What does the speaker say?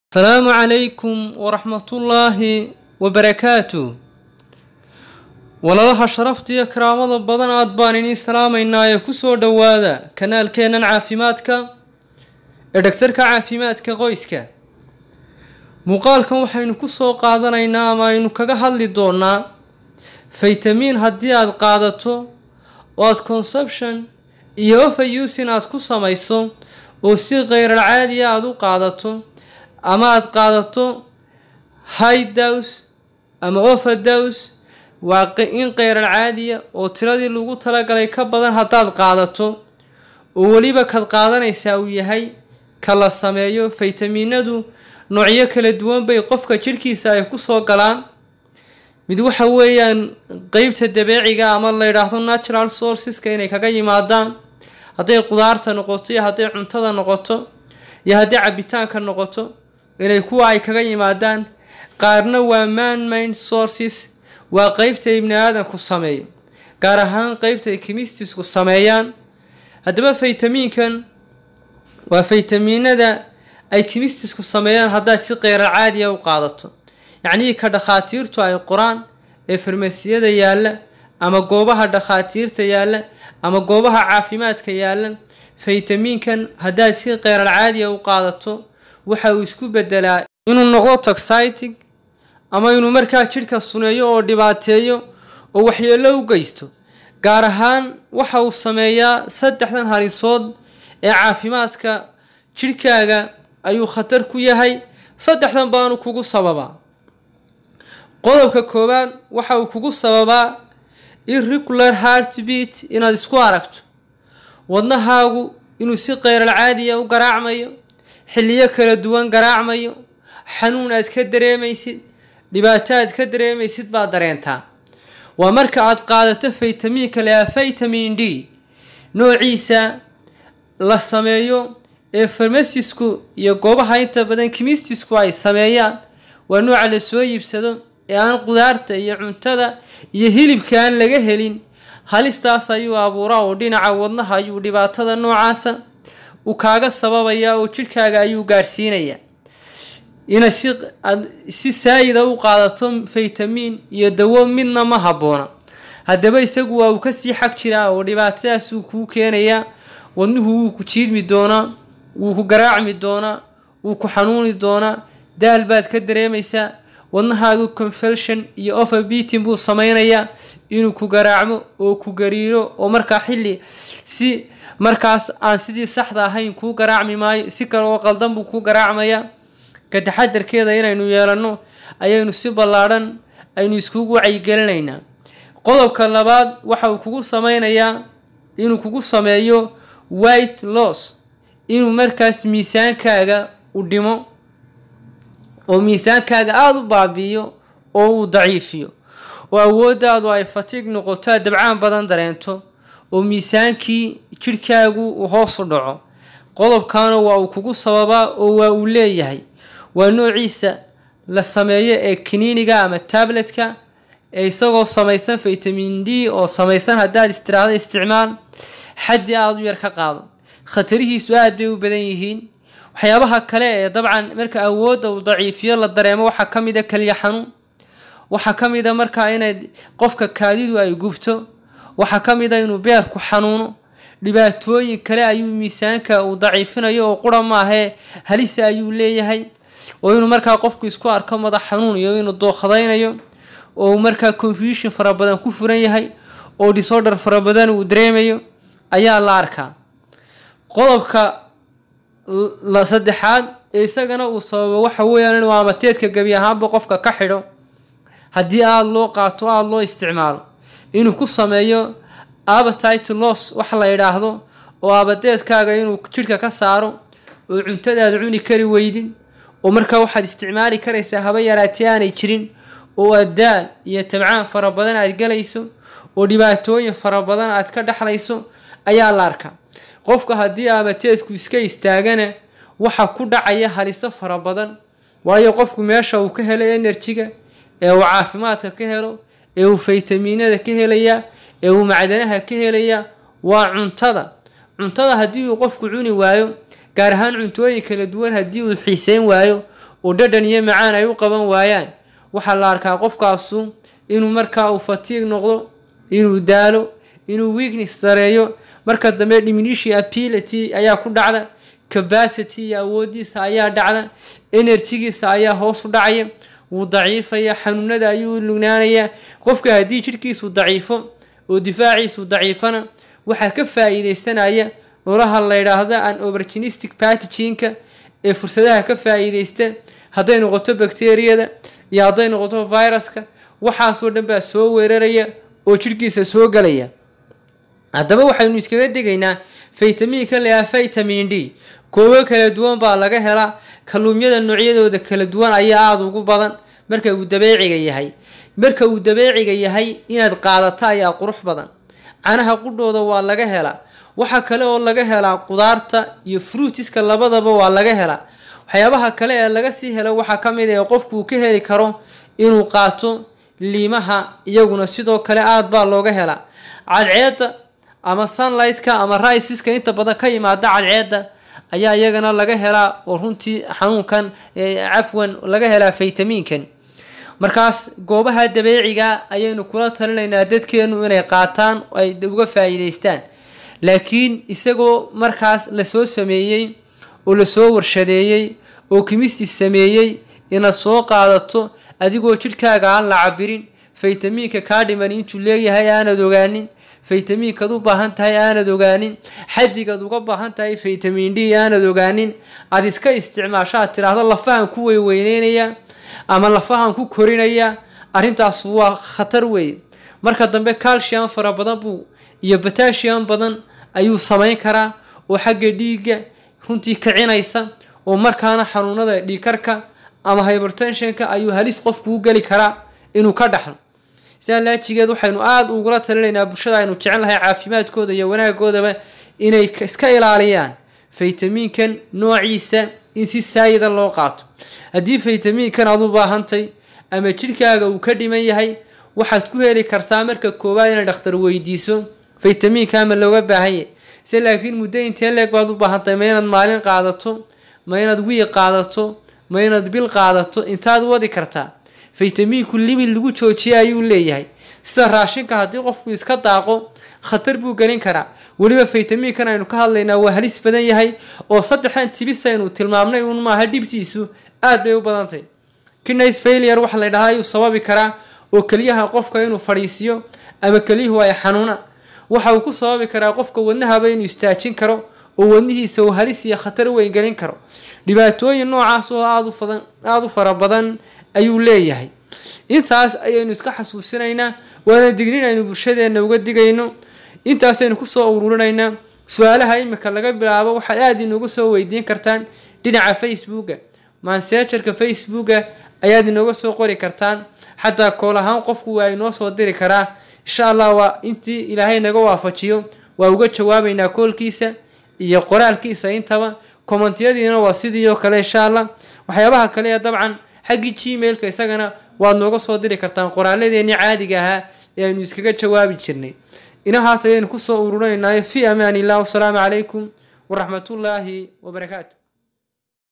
asalaamu calaykum waraxmatullaahi wabarakaatu walalaha sharafta iyo karaamada badan aad baan idiin salaamaynaa ee kusoo dhowaada kanaalkeennan caafimaadka ee dhagtarka caafimaadka qoyska muuqaalkan waxaynu kusoo qaadanaynaa ama aynu kaga hadli doonaa faytamiin haddii aad qaadato oo aad conception iyo overusin aad ku samayso oo si kheyrar caadiya aada u qaadato ama aada qaadato high dows ama overdows waa in kheyrar caadiya oo tiradii lagu talagalay ka badan haddaad qaadato oo weliba kaad qaadanaysaa uu yahay ka la sameeyo faytamiinadu noocyo kala duwan bay qofka jidhkiisa ay kusoo galaan mid waxa weeyaan qeybta dabeeciga ama la yidhaahdo natural sourceska inay kaga yimaadaan hadday qudaarta noqoto iyo hadday cuntada noqoto iyo hadday cabitaanka noqoto inay kuwa ay kaga yimaadaan qaarna waa man mind sources waa qeybta ibni aadanku sameeyo gaar ahaan qeybta ay kimistisku sameeyaan haddaba faytamiinkan waa faytamiinada ay kimistisku sameeyaan haddaad si kheyrar caadiya u qaadato yacnii ka dhakhaatiirtu ay qoraan ee farmasiyada yaalla ama goobaha dhakhaatiirta yaalla ama goobaha caafimaadka yaalla faytamiinkan haddaad si kheyrar caadiya u qaadato waxa uu isku bedelaa inuu noqdo toxytic ama inuu markaa jidhka suneeyo oo dhibaateeyo oo waxyeello u geysto gaar ahaan waxa uu sameeyaa saddexdan halisood ee caafimaadka jidhkaaga ayuu khatar ku yahay saddexdan baanu kugu sababaa qodobka koowaad waxa uu kugu sababaa irregular heartbeat inaad isku aragto wadnahaagu inuu si kheyral caadiya u garaacmayo xilliyo kala duwan garaacmayo xanuun aad ka dareemaysid dhibaato aad ka dareemaysid baad dareentaa waa marka aad qaadato faytamiinka leaa vitamin d noociisa la sameeyo ee farmasisku iyo goobaha inta badan kimistisku ay sameeyaan waa nooca la soo iibsado ee aan qudaarta iyo cuntada iyo hilibka aan laga helin halistaas ayuu abuuraa oo dhinaca wadnaha ayuu dhibaatada noocaasa uu kaaga sababayaa oo jidhkaaga ayuu gaadhsiinayaa inaad si aad si saayida u qaadato faytamiin iyo dawo midna ma habboona haddaba isagu waa uu kasii xag jiraa oo dhibaatadaasuu kuu keenayaa wadnuhu wuu ku jiidmi doonaa wuu ku garaacmi doonaa wuu ku xanuuni doonaa daal baad ka dareemaysaa wadnahaagu confelsion iyo overbeating buu sameynayaa inuu ku garaacmo oo ku gariiro oo markaa xilli si markaas aan sidii saxda ahayn kuu garaacmi maayo si kale oo qaldan buu kuu garaacmayaa ka taxadarkeeda inaynu yeelanno ayaynu si ballaadhan aynu iskugu wacyigelinaynaa qodobka labaad waxa uu kugu sameynayaa inuu kugu sameeyo white loss inuu markaas miisaankaaga u dhimo oo miisaankaaga aada u baabi'iyo oo uu daciifiyo oo awooddaadu ay fatiig noqoto aad dabcaan badan dareento oo miisaankii jidhkaagu uu hoos u dhaco qodobkaana waa uu kugu sababaa oo waa uu leeyahay waa noociisa la sameeyo ee kiniiniga ama tabletka ee isagoo samaysan vitamin d oo samaysan haddaad istiraahdo isticmaal xaddi aada u yar ka qaado khatarihiisu aad bay u badan yihiin waxyaabaha kale ee dabcan marka awoodda uu daciifiyo la dareemo waxaa ka mid a keliya xanuun waxaa ka mid a markaa inay qofka kaadidu ay gubto waxaa ka mid a inuu beerku xanuuno dhibaatooyin kale ayuu miisaanka uu daciifinayo oo qura maahee halisa ayuu leeyahay oo inuu markaa qofku isku arko madax xanuun iyo inuu dookhadaynayo oo markaa confusion fara badan ku furan yahay oo disorder fara badan uu dareemayo ayaa la arkaa qodobka la saddexaad ee isagana uu sababo waxa weeyaan inuu amateedka gebi ahaanba qofka ka xidho haddii aada loo qaato aada loo isticmaalo inuu ku sameeyo appetite loss wax la yidhaahdo oo abadeedkaaga inuu jidhka ka saaro oo cuntadaad cuni kari weydin oo markaa waxaad isticmaali karaysaa haba yaraatee aanay jirin oo aad daal iyo tabcaan fara badan aad galayso oo dhibaatooyin fara badan aad ka dhexlayso ayaa la arkaa qofka haddii amateedku iska istaagana waxa ku dhacaya haliso fara badan waayo qofku meesha uu ka helo enerjiga ee uu caafimaadka ka helo ee uu faytamiinada ka helayaa ee uu macdanaha ka helayaa waa cuntada cuntada haddii uu qofku cuni waayo gaar ahaan cuntooyin kala duwan haddii uu xiiseyn waayo oo dhadhan iyo macaan ay u qaban waayaan waxaa la arkaa qofkaasu inuu markaa uu fatiig noqdo inuu daalo inuu weakness sareeyo marka dambe diminution ability ayaa ku dhacda capacity iyo awoodiisa ayaa dhacda enerjigiisa ayaa hoos u dhacaya wuu daciifaya xanuunada ayuu lugnaanaya qofka haddii jidhkiisu daciifo oo difaaciisu daciifana waxaa ka faa-iideysanaya nolaha la yidhaahdo an oberginistic patiginka ee fursadaha ka faa-iideysta hadday noqoto bakteriyada iyo hadday noqoto viruska waxaasoo dhan baa soo weeraraya oo jidhkiisa soo galaya haddaba waxaynu iskaga degaynaa faytamiinka layaha vitamin d koobo kala duwan baa laga helaa kalluumyada noocyadooda kala duwan ayaa aada ugu badan marka uu dabeeciga yahay marka uu dabeeciga yahay inaad qaadato ayaa qurux badan canaha qudhooda waa laga helaa waxa kale oo laga helaa qudaarta iyo fruitiska labadaba waa laga helaa waxyaabaha kale ee laga sii helo waxaa ka mid ah qofkuu ka heli karo inuu qaato liimaha iyaguna sidoo kale aada baa looga helaa cadceedda ama sunlightka ama riceska inta badan ka yimaada cadceedda ayaa iyagana laga helaa oo runtii xanuunkan cafwan laga helaa faytamiinkan markaas goobaha dabeeciga ayaynu kula talinaynaa dadkeenu inay qaataan ay uga faa-iideystaan laakiin isagoo markaas lasoo sameeyey oo lasoo warshadeeyey oo kimistis sameeyey inaad soo qaadato adigoo jidhkaaga aan la cabirin faytamiinka kaa dhiman intuu leeyahay aanad ogaanin faytamiinkaad u baahan tahay aanad ogaanin xadigaad uga baahan tahay faytamin d aanad ogaanin aad iska isticmaashaad tiraahdo lafahan ku weyweyneynaya ama lafahan ku korinaya arrintaas waa khatar weeye marka dambe calcium fara badan buu iyo batasium badan ayuu samayn karaa oo xagga dhiigga runtii kicinaysa oo markaana xanuunada dhiigkarka ama hybertensionka ayuu halis qofku u geli karaa inuu ka dhaxlo sidaa laajigeed waxaynu aada ugula talinaynaa bulshada aynu jecel lahay caafimaadkooda iyo wanaagoodaba inay iska ilaaliyaan faytamiinkan noociisa in si saayida loo qaato haddii faytamiinkan aad u baahantay ama jidhkaaga uu ka dhiman yahay waxaad ku heli kartaa marka koowaad inaad dhakhtar weydiiso faytamiinka ama looga baahan yahay se laakiin muddo intee leeg baad u baahantahay ma inaad maalin qaadato ma inaad wiig qaadato ma inaad bil qaadato intaad wadi kartaa faytamiinku limid lagu joojiya ayuu leeyahay sida raashinka haddii qofku iska daaqo khatar buu gelin karaa weliba faytamiinkan aynu ka hadlaynaa waa halis badan yahay oo saddexdan tibis aynu tilmaamnay uun maaha dhibtiisu aad bay u badantahy kidneys failure waxa la ydhahaa ayuu sababi karaa oo keliyaha qofka inuu fadhiisiyo ama keliyuhu ay xanuuna waxa uu ku sababi karaa qofka wadnahaba inuu istaajin karo oo wadnihiisa uu halis iyo khatar weyn gelin karo dhibaatooyin noocaas oo aada u fara badan ayuu leeyahay intaas ayaynu iska xasuusinaynaa waana dignin aynu bulshadeenna uga digayno intaasaynu kusoo ururinaynaa su-aalaha imika laga bilaabo waxaad aada inooga soo weydiin kartaan dhinaca facebooka mansejarka facebooka ayaad inooga soo qori kartaan xataa kool ahaan qofku waa inoo soo diri karaa insha allah waa intii ilaahay naga waafajiyo waa uga jawaabaynaa koolkiisa iyo qoraalkiisa intaba kommentiyadiina waa sidii oo kale insha allah waxyaabaha kale ee dabcan xaggii gmailka isagana waad nooga soo diri kartaan qoraaladeenii caadiga ahaa ee aynu iskaga jawaabi jirnay inahaas ayaynu kusoo ururinaynaayo fi amaan illah wasalaamu calaykum waraxmatullaahi wabarakaatu